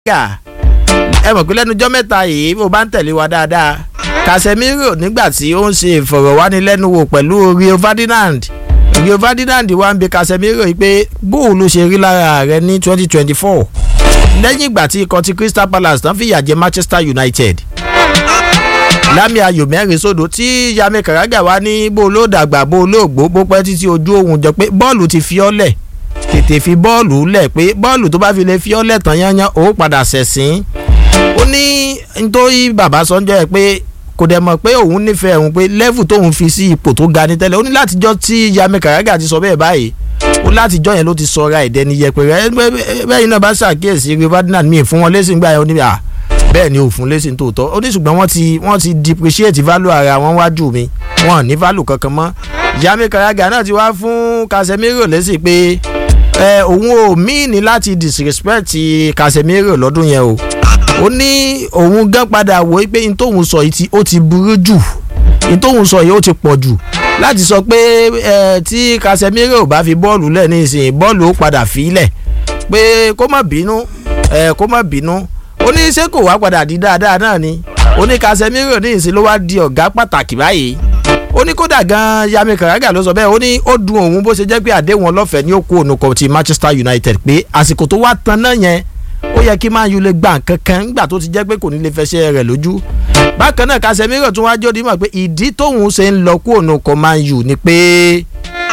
Carragher ẹ mọ̀ pé lẹ́nu ọjọ́ mẹ́ta yìí bó bá ń tẹ̀lé wa dáadáa Casemiro nígbà tí ó ń ṣe ìfọ̀rọ̀wánilẹ́nuwò pẹ̀lú Rio Ferdinand Rio Ferdinand wá ń bi Casemiro yìí pé bóun ló ṣe rí lára rẹ̀ ní twenty twenty four lẹ́yìn ìgbà tí ikọ̀ ti Crystal Palace tán fìyà jẹ Manchester United lámì ayò mẹ́rin sódò tí Yami Carragher wá ní bó ló dàgbà bó ló gbó bó pẹ́ títí ojú òun jọ pé bọ́ọ̀lù ti fi ọ́ lẹ̀ tètè fi bọ́ọ̀lù lẹ̀ pé bọ́ọ̀lù tó bá fi lè fi ọ́ lẹ̀ tán yányán ó padà ṣẹ̀sìn ó ní nítorí bàbá sọ́njọ́ ẹ̀ pé kò dẹ̀ mọ̀ pé òun nífẹ̀ẹ́ òun pé level tóun fi sí ipò tó ga ní tẹ́lẹ̀ ó ní látijọ́ tí Yami Carragher ti sọ bẹ́ẹ̀ báyìí ó látijọ́ yẹn ló ti sọra ìdẹni yẹpẹrẹ bẹ́ẹ̀ iná bá ṣàkíyèsí Rio Ferdinand míì fún wọn lẹ́sìn gbà yẹn ó ní à bẹ́ẹ̀ ni òfun lẹ́sìn tòótọ́ ó ní ṣùgbọ́n wọ́n ti wọ́n ti depreciate value ara wọn wájú mi wọn ní value kankan mọ́ Yami Carragher náà ti wá fún Casemiro lẹ́sìn pé ẹ òun ò míì ní láti disrespect Casemiro lọ́dún yẹn o ó ní òun gan padà wò ó pé n tóun sọ yìí ó ti burú jù n tóun sọ yìí ó ti pọ̀ jù láti sọ pé ẹ tí Casemiro bá fi bọ́ọ̀lù lẹ̀ ní ìsìn bọ́ọ̀lù ó padà fi lẹ̀ pé kó má bínú ẹ kó má bínú ó ní ṣé kò wá padà di dáadáa náà ni ó ní Casemiro ní ìsìn ló wá di ọ̀gá pàtàkì báyìí ó ní kódà gan Yami Carragher ló sọ bẹ́ẹ̀ ó ní ó dùn òun bó ṣe jẹ́ pé àdéhùn ọlọ́fẹ̀ẹ́ ní ó kó ònà kan ti Manchester United pé àsìkò tó wá tan náà yẹn ó yẹ kí Man U lè gbà kankan nígbà tó ti jẹ́ pé kò ní lè fẹsẹ̀ rẹ̀ lójú bákan náà Casemiro tún wá jóde mọ̀ pé ìdí tóun ṣe ń lọ kó ònà kan Man U ni pé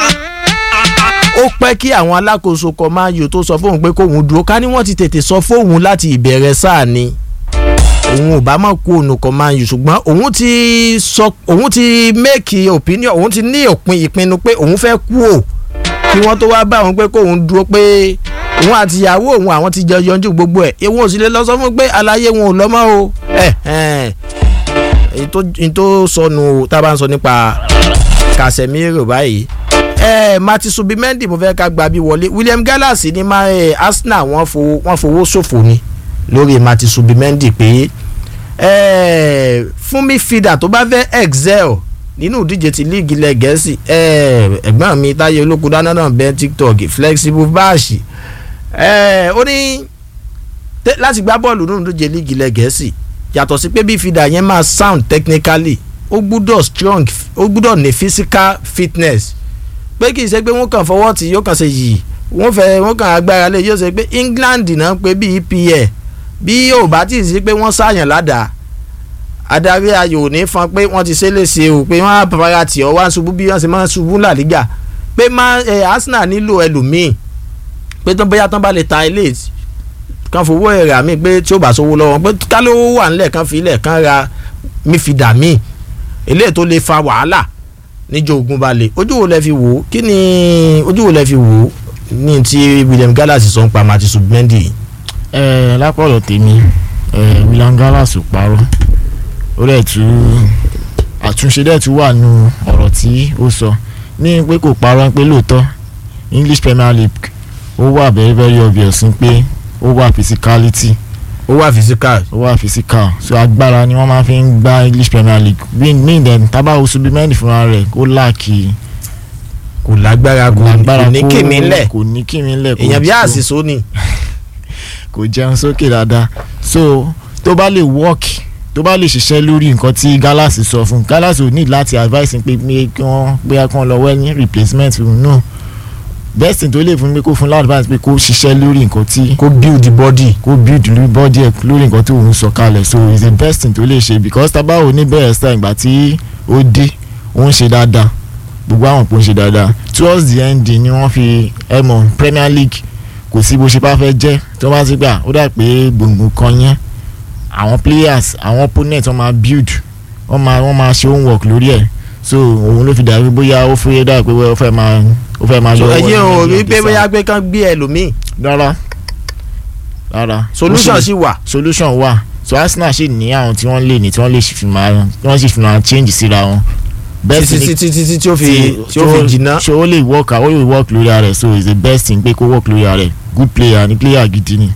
ó pẹ́ kí àwọn alákòóso kan Man U tó sọ fóun pé kóun dúró ká ní wọ́n ti tètè sọ fóun láti ìbẹ̀rẹ̀ sáà ni òun ò bá mọ̀ kó òun kan Man U ṣùgbọ́n òun ti sọ òun ti make opinion òun ti ní òpin ìpinnu pé òun fẹ́ kú ò kí wọ́n tó wá bá òun pé kóun dúró pé òun àti ìyàwó òun àwọn ti jọ yanjú gbogbo ẹ̀ ìwọ̀n ò sì lè lọ sọ fún pé aláyé wọn ò lọ́mọ́ o èyí tó sọnù tá a bá ń sọ nípa Casemiro báyìí ẹ Martin Subimendi mo fẹ́ ká gba bí wọlé William Gallas ní máa ẹ Arsenal wọ́n fowó wọ́n fowó ṣòfò ni lórí Martin Subimendi pé ẹ fún midfielder tó bá fẹ́ excel nínú ìdíje ti líìgì ilẹ̀ gẹ̀ẹ́sì ẹ̀gbọ́n mi táyé olókùn dáná náà bẹ́ẹ̀ tiktok flexible bash ó ní láti gbá bọ́ọ̀lù nínú ìdíje líìgì ilẹ̀ gẹ̀ẹ́sì yàtọ̀ sí pé midfielder yẹn máa sound technically ó gbúdọ̀ strong ó gbúdọ̀ ní physical fitness pé kì í ṣe pé wọ́n kàn fọwọ́ tí yóò kàn ṣe yìí wọ́n fẹ́ wọ́n kàn agbára lé yóò ṣe pé England náà pé bí EPL bí yóò bá tí ì sí pé wọ́n ṣàyàn ládàá adarí ayò ní fan pé wọ́n ti ṣe léṣe o pé wọ́n á bàbára tì ọ́ wá ń ṣubú bí wọ́n ṣe máa ń ṣubú La Liga pé Arsenal nílò ẹlòmíì pé tó bóyá tán bá lè ta ilé kan fowó ẹ̀rẹ̀ àmì pé tí ó bá sówó lọ́wọ́ pé ká ló wà nílẹ̀ kan fi ilẹ̀ kan ra mífìdà míì eléyìí tó lè fa wàhálà níjọ ogun balẹ̀ ojú wo lẹ fi wò ó kí ni ojú wo lẹ fi wò ó ní ti William Gallas sọ ń pa Martin Subimendi. ẹ lápọ̀lọ̀ tèmi William Gallas ò parọ́ ó dẹ̀ tú àtúnṣe dẹ̀ tú wà nù ọ̀rọ̀ tí ó sọ ní pé kò parọ́ pé lóòótọ́ English Premier League ó wà very very obvious pé ó wà physicality ó wà physical. ó wà physical so agbára ni wọ́n máa fi ń gba English Premier League bí ní ìdẹ̀ tábà Subimendi fúnra rẹ̀ ó láàkì kò lágbára kò ní kìmí lẹ̀ kò ní kìmí lẹ̀ èèyàn bí àṣìṣó ni. kò jẹun sókè dáadáa so tó bá lè work tó bá lè ṣiṣẹ́ lórí nǹkan tí Gallas sọ fún Gallas ò ní láti advice pé kí wọ́n pé kí wọ́n lọ wẹ́ ní replacement fún no best thing tó lè fún mi kó fún advice pé kó ṣiṣẹ́ lórí nǹkan tí kó build the body kó build the body ẹ̀ lórí nǹkan tí òun sọ kalẹ̀ so it's the best thing tó lè ṣe because tábà ò ní bẹ̀rẹ̀ sáà ìgbà tí ó dé ó ń ṣe dáadáa gbogbo àwọn pò ń ṣe dáadáa towards the end ni wọ́n fi ẹ̀ mọ̀ Premier League kò sí bó ṣe bá fẹ́ jẹ́ tó bá ti gbà ó dà pé gbòǹgbò kan yẹn àwọn players àwọn opponent wọ́n máa build wọ́n máa wọ́n máa ṣe homework lórí ẹ̀ so òun ló fi dàbí bóyá ó fẹ́ dà pé ó fẹ́ máa ó fẹ́ máa so yọ ẹyẹ o rí pé bóyá pé kán gbé ẹlòmíì rárá rárá solution sì wà. solution wà so Arsenal sì ní àwọn tí wọ́n lè ní tí wọ́n lè fi máa tí wọ́n sì fi máa change síra wọn best títí thing títí títí tí ó fi tí ó fi jìnnà. ṣe ó lè work ó lè work lórí ara rẹ̀ so it's the best thing pé kó work lórí ara rẹ̀ good player ni player gidi ni.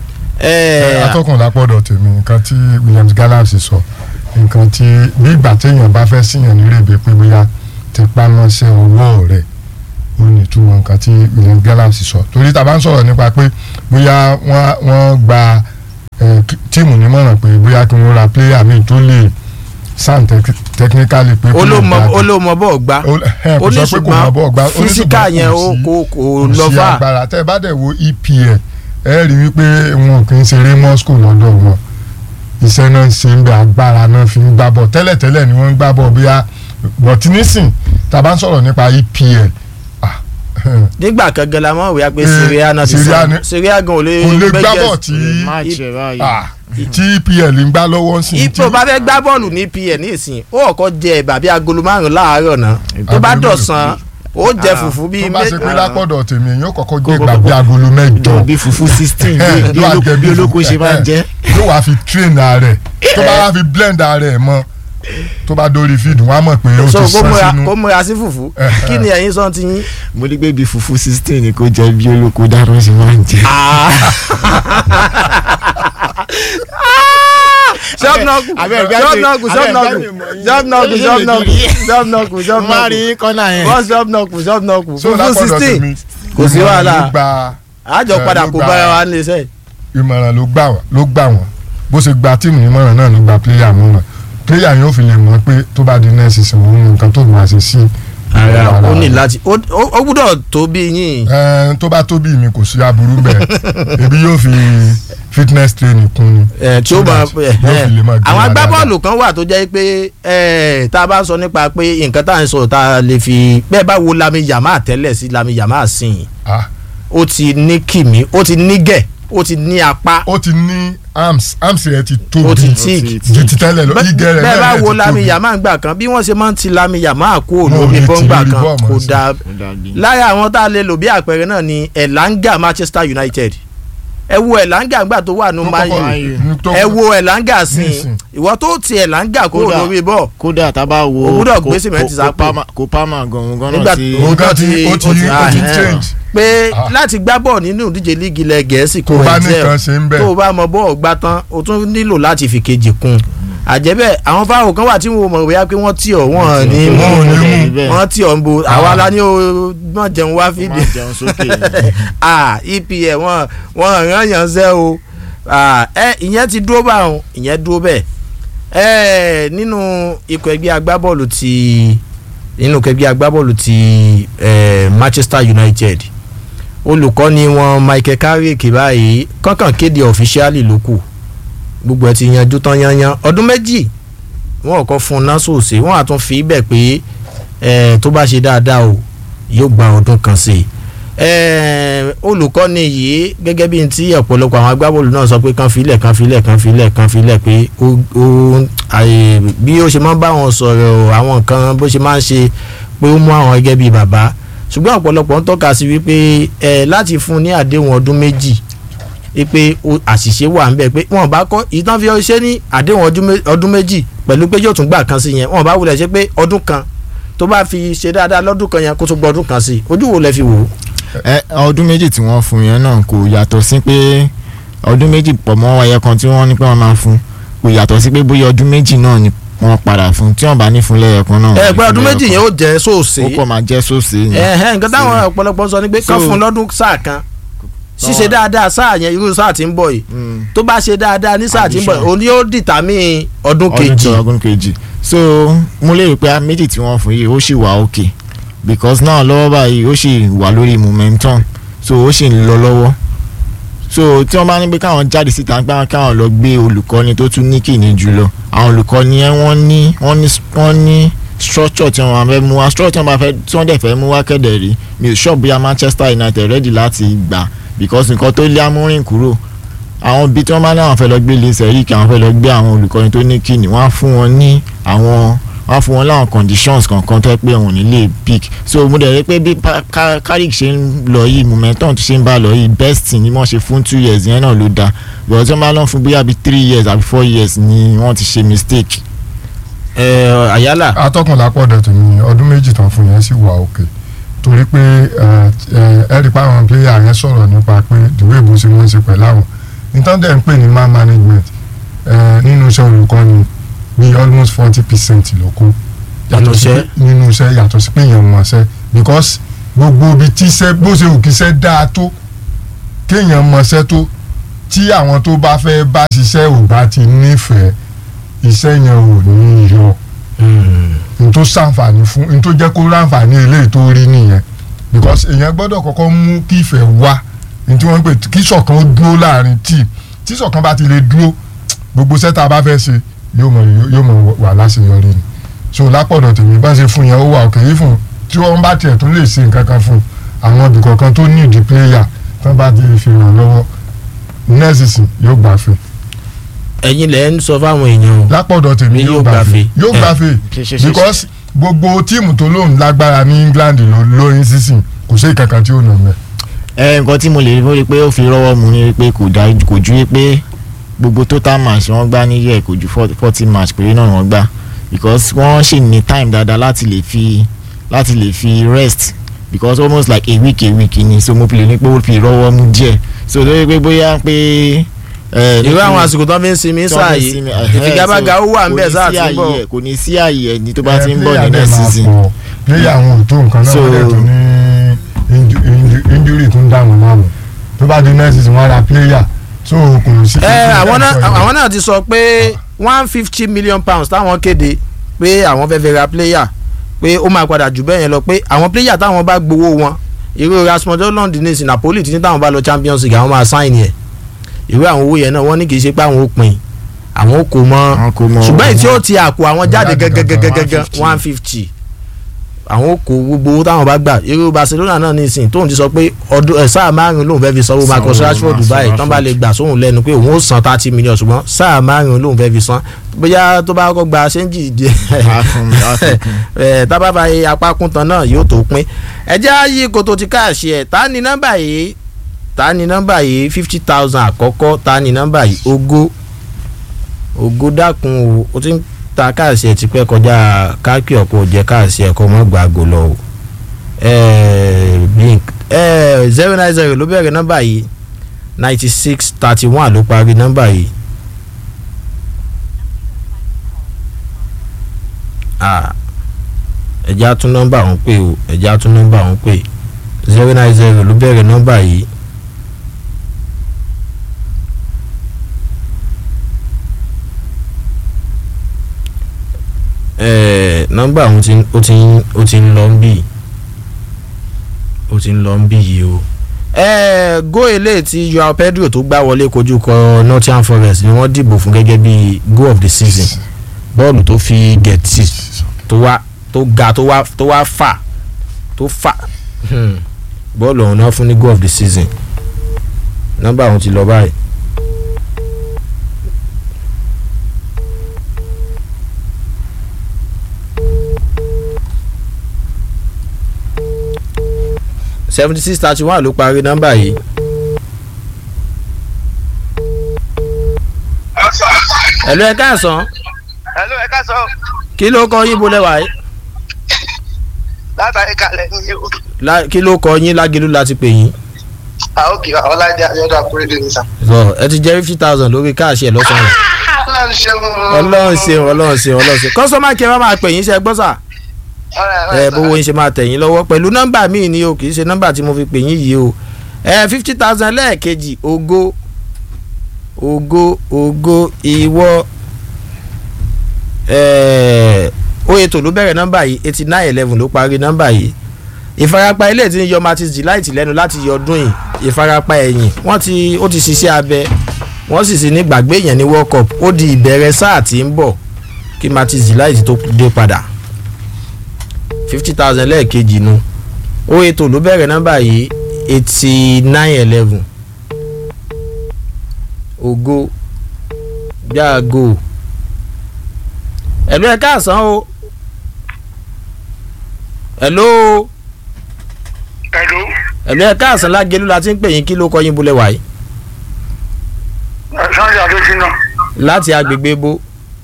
ẹ atọ́kùn lápọ̀dọ̀ tèmi nǹkan tí Williams Gallas sọ nǹkan tí bí ìgbà téèyàn bá fẹ́ síyàn nírèbè pé bóyá tipa mọ́ṣẹ́ owó rẹ̀ ó ní ìtumọ̀ nǹkan tí Williams Gallas sọ torí tá a bá ń sọ̀rọ̀ nípa pé bóyá wọ́n wọ́n gba tó lè sound tec- technically pé kó lè olómọ dájú. olómọ bọ̀ gbá Ó- ẹ, ó kò ní sọ pé kò mọ bọ́ọ̀ gbá ó ní físíkà ṣùgbọ́n yẹn kò ó sí- kò kò kò lọ sí fà agbára tẹ́ ẹ bá dẹ̀ wo EPL ẹ rí wípé wọn kì í ṣeré mọ́ school lọ́dọ̀ wọn iṣẹ́ náà ń ṣe ń bẹ agbára náà fi ń gbá bọ̀ tẹ́lẹ̀tẹ́lẹ̀ ni wọ́n ń gbá bọ̀ bíyà bọ̀tí nísìn tá a bá ń sọ̀rọ̀ nípa EPL ah, nígbà kan gan la mọ̀ wíyá pé Eh, Syria náà ti Syria sàn ni- Syria gan ò lè kò lè gbá gbẹ́jẹ̀ bọ̀ tí match ẹ̀ báyìí. ah, tí EPL ń gbá lọ́wọ́ sí i ipò bá fẹ́ gbá bọ́ọ̀lù ní pn ní ìsìn ó kọ́kọ́ jẹ ẹ̀bà bíi agolo márùn láàárọ̀ náà tó bá Agolo dọ̀sán ó jẹ Ah, fùfú bíi tó bá ṣe pé mé- lápọ̀dọ̀ tèmi èèyàn kọ́kọ́ gbé Kó- ìgbà bí agolo mẹ́jọ jọ bí fufu sixteen Eh, bí ló wá olóko jẹ bí bí olóko fufu, ṣe máa ń eh, jẹ́. yóò wá fi train rẹ̀ tó bá wá fi blend rẹ̀ mọ́ tó bá dórí feed wọ́n á mọ̀ pé ó so ti kó sàn múra sínú kó múra sí fùfú Eh, kí ni ẹ̀yin sọ ti yín. mo ní pé bí fufu sixteen ni kò jẹ́ bí olóko dáná ṣe máa ń jẹ́. sọ́ọ̀nọ́kù abẹ́ ìgbà tí- sọ́ọ̀nọ́kù abẹ́ ìgbà sọ́ọ̀nọ́kù tí mo yín. sọ́ọ̀nọ́kù Ṣé lè sọ́ọ̀nọ́kù kiri? sọ́ọ̀nọ́kù mo máa rí sọ́ọ̀nọ́kù kọ́nà yẹn. wọ́n sọ́ọ̀nọ́kù sọ́ọ̀nọ́kù so fùfú lápọ̀dọ̀ sixteen tèmi kò sí ìmọ̀ràn wàhálà. ló gba àjọ Eh, padà ló kó gba- bára wa ní iṣẹ́ ìmọ̀ràn ló gbà wọ́n ló gbà wọ́n bó ṣe gba tíìmù nímọ̀ràn náà ló gba pléyà mọ́ràn pléyà yóò fi lè mọ̀ pé tó bá di next season òun nǹkan tó máa ṣe sí ara ó ní rẹ̀. láti ó ó- ó gbúdọ̀ tó bí yín Ẹ, tó bá tó bí mi kò sí aburú bẹ́ẹ̀ ebi yóò fi fitness training kún ni ẹ tí ó So máa that yóò fi lè máa gbé àwọn wa agbábọ́ọ̀lù kan wà tó jẹ́ pé ẹ tá a bá sọ nípa pé nǹkan tá à ń sọ tá a lè fi bẹ́ẹ̀ bá wo Lami Yamal tẹ́lẹ̀ sí Lami Yamal sìn Ah, ó ti ní kìmí ó ti ní gẹ̀ ó ti ní apá ó ti ní arms arms rẹ̀ ti ó tóbi ti Ó tíì ti- ju ti tẹ́lẹ̀ lọ bẹ́ẹ̀ igẹ̀ rẹ̀ bẹ́ẹ̀ bá náà wo ti Lami tóbi. Yamal gbà kan bí wọ́n ṣe máa ń ti Lami Yamal kú Wọn ò lórí lè ti bọ́ngbà lórí kan bọ́ọ̀mù kò sí. dáa Ó dàbí. lára àwọn tá a lè lò bí àpẹẹrẹ náà ni Elanga Manchester United ẹ wo Elanga gbà tó wà ní Tó Man kọ́kọ́- U ní tó- ẹ wo Elanga sí Nísìn. ìwọ tó ti Elanga kúrò Kódà. lórí bọ́ọ̀ kódà tá a bá wo O gbúdọ̀ kó- gbé sìmẹ́ntì kó- sápò. kó Palmer- kó Palmer gan-an gan-an Nígbà náà ti òun kan ó ti ti- ó ti ó ti- ó ti ah, change pé Ah. láti gbá bọ́ọ̀ nínú ìdíje líìgì ilẹ̀ gẹ̀ẹ́sì kò tó bá ẹ̀ nìkan jẹ́ ṣe ń bẹ̀ tó o bá mọ bọ́ọ̀ gbá tán o tún nílò láti fi kejì kún àjẹbẹ́ àwọn fáwọn kan wà tí wọn mọ̀ bóyá pé wọ́n tì ọ́ wọ́n ní Wọn ò ní mú. bẹ́ẹ̀. wọ́n tì ọ́ ń bo àwa Ah. la ní o mọ̀ jẹun wá ó fídíò máa jẹun sókè ah EPL wọn wọn ràn yàn sẹ́ o ah ẹ ìyẹn ti dúró báwọn ìyẹn dúró bẹ́ẹ̀ ẹ nínú ikọ̀ ẹgbẹ́ agbábọ́ọ̀lù ti nínú ikọ̀ ẹgbẹ́ agbábọ́ọ̀lù ti eh, Manchester United olùkọ́ni wọn Michael Carrick báyìí kọ́kàn kéde ọ̀fíṣíálì ló kù gbogbo ẹ ti yanjú tán yanyan ọdún méjì wọn kọ́ fún un náà sòsè wọn àtún fi bẹ̀ pé eh, tó bá ṣe dáadáa o yóò gba ọdún kan sí i eh, olùkọ́ni yìí gẹ́gẹ́ bí n tí ọ̀pọ̀lọpọ̀ àwọn agbábọ́ọ̀lù náà sọ pé kan filẹ̀ kan filẹ̀ kan filẹ̀ kan filẹ̀ pé ó ó àyè bí ó ṣe máa ń bá wọn sọ̀rọ̀ àwọn nǹkan bó ṣe máa ń ṣe pé ó mú àwọn gẹ́gẹ́ bí bàbá ṣùgbọ́n ọ̀pọ̀lọpọ̀ ń tọ́ka sí wípé ẹ láti fún un ní àdéhùn ọdún méjì wípé ó- àṣìṣe wà ń bẹ pé wọn bá kọ́ ìtàn fi ṣe ní àdéhùn ọdún mé- ọdún méjì pẹ̀lú pé yóò tún gbà kan sí yẹn wọn bá wulẹ̀ ṣe pé ọdún kan tó bá fi ṣe dáadáa lọ́dún kan yẹn kó tún gbọ́ ọdún kan sí i ojú wo lẹ fi wò ó. ẹ ọdún méjì tí wọ́n fún yẹn náà kò yàtọ̀ sí pé ọdún méjì pọ̀ mọ́ ẹyẹ kan tí wọ́n ní pé wọ́n máa fún kò yàtọ̀ sí pé bóyá ọdún méjì náà ni wọ́n padà fún tí wọ́n bá ní fún lẹ́yẹ kan náà. ẹ wọ́n pé ní ọdún fún méjì lẹ́yẹ yẹn kan. ó jẹ́ sóòsè ó kọ́ máa jẹ́ sóòsè ni. ẹ̀hẹ́n nǹkan táwọn ọ̀pọ̀lọpọ̀ sọ ni pé kán So- fún un lọ́dún sáà kan ṣíṣe Báwọn- dáadáa sáà yẹn irú sáà tí ń bọ̀ yìí Mm. tó bá ṣe dáadáa ní sáà tí ń bọ̀ yìí Addition. òun yóò dìtàmí ọdún ọdún kejì tó ọdún kejì so mo lérò pé a méjì tí wọ́n fún yìí ó sì wà òkè because náà lọ́wọ́ báyìí ó sì wà lórí momentum so ó sì ń lọ lọ́wọ́ so tí wọ́n bá ní pé káwọn jáde síta pé káwọn lọ gbé olùkọ́ni tó tún ní kìíní jùlọ àwọn olùkọ́ni yẹn wọ́n ní wọ́n ní wọ́n ní structure tí wọ́n fẹ́ mú wá structure tí wọ́n bá fẹ́ tí wọ́n dẹ̀ fẹ́ mú wá kẹ́dẹ̀ rí mi ò sọ bóyá Manchester United ready láti gbà because nǹkan tó lé amúrìn kúrò àwọn ibi tí wọ́n bá ní àwọn fẹ́ lọ gbé lè sẹ́yìn kí àwọn fẹ́ lọ gbé àwọn olùkọ́ni tó ní kíni wọ́n á fún wọn ní àwọn wọ́n á fún wọn láwọn conditions kankan tó yẹ pé òun ò ní lè pick so mo dẹ̀ rí pé bí Pa- Ka- Carrick ṣe ń lọ yìí momentum tó ṣe ń bá lọ yìí best thing ni wọ́n ṣe fún two years yẹn náà ló dáa but tí wọ́n bá lọ fún bóyá bíi three years àbí four years ni wọ́n ti ṣe mistake. ẹ àyálà atọ́kùn lápọ̀dọ̀ tèmi ọdún méjì tán fún yẹn sì wà òkè torí pé ẹ ẹ rí i pé àwọn pléyà yẹn sọ̀rọ̀ nípa pé ìwé ìbò ṣe wọ́n ṣe pẹ̀lú àwọn nítorí dẹ̀ ń pè ní man management ẹ nínú iṣẹ́ olùkọ́ni bí almost forty percent ló kó Nínú sí iṣẹ́? pé- nínú iṣẹ́ yàtọ̀ sí pé èèyàn mọ̀ ṣẹ́ because gbogbo ibi tí iṣẹ́ bó ṣe wù kí iṣẹ́ dáa tó kéèyàn mọ̀ ṣẹ́ tó tí àwọn tó bá fẹ́ bá ṣiṣẹ́ ò bá ti nífẹ̀ẹ́ iṣẹ́ yẹn ò ní yọ n tó ṣàǹfààní fún n tó jẹ́ kó ráǹfààní eléyìí tó rí nìyẹn because èèyàn gbọ́dọ̀ kọ́kọ́ mú kí ìfẹ́ wá ní tí wọ́n ń pè kí ṣọ̀kan ó dúró láàrin tíì tí ṣọ̀kan bá ti lè dúró gbogbo sẹ́ta bá fẹ́ ṣe yóò mọ̀ yóò mọ̀ wà láṣeyọrí ni so lápọ̀dọ̀ tèmi bá ṣe fún yẹn ó wà òkè yìí fún tí wọ́n bá tiẹ̀ tún lè ṣe nǹkan kan fún àwọn ibì kọ̀ọ̀kan tó ní ìdí pléyà tán bá ti fi ràn lọ́wọ́ nẹ́ẹ̀sì yóò gbàfẹ́ ẹ̀yin lẹ ń sọ fáwọn èèyàn o lápọ̀dọ̀ tèmi Ni yóò yóò gbàfẹ́ gbàfẹ́. yóò Eh. gbàfẹ́ Ṣe- ṣe- ṣe- because gbogbo tíìmù tó lóun lágbára ní England ló lóyún sísìn kò sí ìkankan tí ó nà mẹ́. ẹ nǹkan tí mo lè rí pé ó fi rọ́wọ́ mu ni pé kò dá kò ju pé gbogbo total match wọ́n gbá níyẹ̀ kò ju forty match péré náà wọ́n gbá because wọ́n ṣì ní time dáadáa láti lè fi láti lè fi rest because almost like a week a week ni so mo fi lè ní pé ó fi rọ́wọ́ mu díẹ̀ so lórí pé bóyá pé. ẹ, irú àwọn nítorí- àsìkò tó fi ń sinmi tí sáà wọ́n fi yìí sinmi, ẹ̀hẹ́, ìfigagbága so ó wà ń bẹ̀ kò ní sáà sí tí ń bọ̀ ààyè ẹ̀, kò ní sí ààyè ẹni tó bá ti ń bọ̀ player ní dẹ̀ next máa season. pọ̀. player àwọn ò tó nǹkan náà So- wọ́n dẹ̀ tún ní inju- inju- injury tó ń dà wọ́n láàmú tó bá di next season wọ́n ra player so kò sí. ẹ àwọn náà àwọn náà ti sọ pé one fifty million pounds táwọn kéde pé àwọn fẹ́ fẹ́ ra player pé ó máa padà jù bẹ́ẹ̀ yẹn lọ pé àwọn player táwọn bá gbowó wọn irú Rasmus Hojlund ní sí Napoli tí táwọn bá lọ Champions League àwọn máa sign yẹn irú àwọn owó yẹn náà wọ́n ní kì í ṣe pé àwọn ó pin àwọn ó kó mọ́ Àwọn kò mọ ṣùgbọ́n èyí tí ó ti àpò àwọn jáde Jáde gangan, gẹ́gẹ́gẹ́gẹ́ 150. one fifty àwọn ó kó gbogbo owó táwọn bá gbà irú Barcelona náà nísìnyí tóun ti sọ pé ọdún ẹ sáà márùn lòun fẹ́ fi sanwó Marcus Sanwó Rashford Marcus báyìí tán bá lè gbà sóhun lẹ́nu pé òun ó san thirty million ṣùgbọ́n sáà márùn lòun fẹ́ fi san bóyá tó bá kọ́ gba ṣẹ́ńjì díẹ̀ Á fún- á fún kún. ẹ tábà bá yẹ apá kún tán náà yóò tó pín ẹjẹ́ ayé koto ti káàṣì ẹ̀ tá ní nọ́mbà yìí tá ní nọ́mbà yìí fifty thousand àkọ́kọ́ tá ní nọ́mbà yìí ogó ogó dákun o ó ti ń ta káàṣì ẹ̀ tipẹ́ kọjá káàkì ọ̀pọ̀ jẹ́ káàṣì ẹ̀ kọ́ mọ́ gbàgbó lọ o ẹ blink ẹ zero nine zero ló bẹ̀rẹ̀ nọ́mbà yìí ninety six thirty one ló parí nọ́mbà yìí. Ah, ẹja tún nọ́mbà ọ̀hún pè o ẹja tún nọ́mbà ọ̀hún pè zero nine zero ló bẹ̀rẹ̀ nọ́mbà yìí. ẹ̀ẹ́ nọ́mbà ọ̀hún ti ó ti ń ó ti ń lọ ń bì ó ti ń lọ ń bì yìí o. ẹ̀ẹ́ gó eléyìí tí Joao Pedro tó gbá wọlé kojú kọ Nottingham Forest ni wọ́n dìbò fún gẹ́gẹ́ bí goal of the season bọ́ọ̀lù tó fi gẹ̀tì tó wá tó ga tó wá tó wá fà tó fà hmm, bọ́ọ̀lù ọ̀hún náà fún ní goal of the season nọ́mbà ọ̀hún ti lọ báyìí. seventy six thirty one ló parí nọ́mbà yìí. ẹ̀lú ẹ̀ káàsán Hello, ẹ ká sọ kí ló kọ yín bolẹ̀ wáyé látàrí kalẹ̀ ní o. La- kí ló kọ yín lágẹ̀lú láti pè yín. àókè ọlájà ayọ́dọ̀ àkúrẹ́dẹ́ ní sà. sọ ẹ ti jẹ́ fifty thousand lórí káàṣì ẹ̀ lọ́sàn-án ọlọ́run ṣeun. ọlọ́run ṣeun ọlọ́run ṣeun ọlọ́run ṣeun kọ́sọ́mà kí ẹ má máa pè yín ṣe gbọ́ sà ẹ bówó yín ṣe máa tẹ̀ yín lọ́wọ́ pẹ̀lú nọ́mbà míì ni o kì í ṣe nọ́mbà tí mo fi pè yín yìí o ẹ fifty thousand lẹ́ẹ̀kejì ògo ògo ògo ìwọ ẹ ó ètò ló bẹ̀rẹ̀ nọ́mbà yìí eighty nine eleven ló parí nọ́mbà yìí ìfarapa ilé tí ń yọ Martins Delight lẹ́nu láti yọ ọdún yìí ìfarapa ẹ̀yìn wọ́n ti ó ti ṣiṣẹ́ abẹ wọ́n sì sì ní gbàgbé yẹn ní World Cup ó di ìbẹ̀rẹ̀ sáà tí ń bọ̀ kí Martins Delight tó dé padà fifty thousand lẹ́ẹ̀kejì nu ó ètò ló bẹ̀rẹ̀ nọ́mbà yìí eighty nine eleven ògo jáàgò ẹ̀lú ẹ̀ káàsán o ẹ̀lú Hello. ẹ̀lú ẹ̀ káàsán lágẹ̀lú la ti ń pè yín kí ló kọ́ yín bulẹ̀ wáyé sanji adesina láti agbègbè bo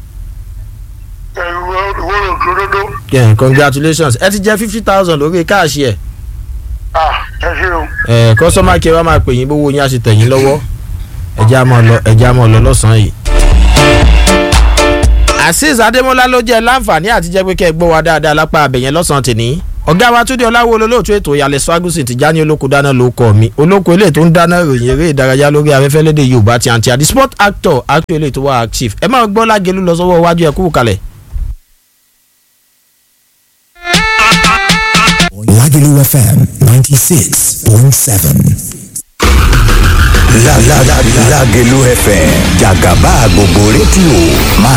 ìwúrò òdòdó. yeah, congratulations ẹ ti jẹ́ fifty thousand lórí káàṣì ẹ̀ ẹ ṣe o. ẹ̀ kọ́sọ́mà kí ẹ wá máa pè yín bówó yín á ṣe tẹ̀ yín lọ́wọ́ ẹ̀já mọ̀ lọ ẹ̀já mọ̀ lọ lọ́sàn-án yìí. azeez adémọlá ló jẹ́ láǹfààní àti jẹ́ pé kẹ́ ẹ gbọ́ wa dáadáa lápá abẹ̀yẹn lọ́sàn-án tèmi ọ̀gá wa túndé ọláwó olólùtú ètò ìyàlẹ̀ swagusi ti já ní olóko dáná ló kọ́ mi olóko ilé tó ń dáná ròyìn eré ìdárayá lórí afẹ́fẹ́ lédè yorùbá ti àǹtí àdí sport actor actor ilé tó wà active ẹ máa gbọ́ lágẹ̀lú lọ sọ́wọ́ iwájú ẹ̀ kúrò kalẹ̀. Lagelu FM 96.7. La la la Lagelu FM Jagaba gbogbo rédíò máa